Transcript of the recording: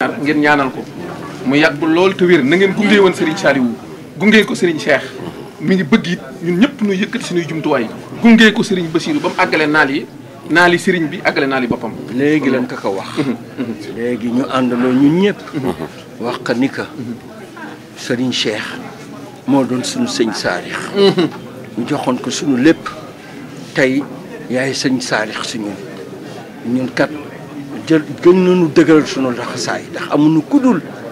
ar ngeen ñaanal ko mu yàgg lool te wér na ngeen gunge woon Serigne Saliou gunge ko Serigne Cheikh mi ngi bëgg it ñun ñëpp ñu yëkkati suñuy jumtuwaay gunge ko Serigne Bassirou ba mu àggale naal yi naal yi Serigne bi àggale naal yi boppam. léegi lañ ko ko wax. léegi ñu àndandoo ñun ñëpp. wax ka ni ka Serigne Cheikh moo doon suñu sëñ Saalix. ñu joxoon ko suñu lépp tey yaay sëñ Saalix si ñun ñun kat jël gën nañu dëgëral suñu laxasaay ndax amuñu kudul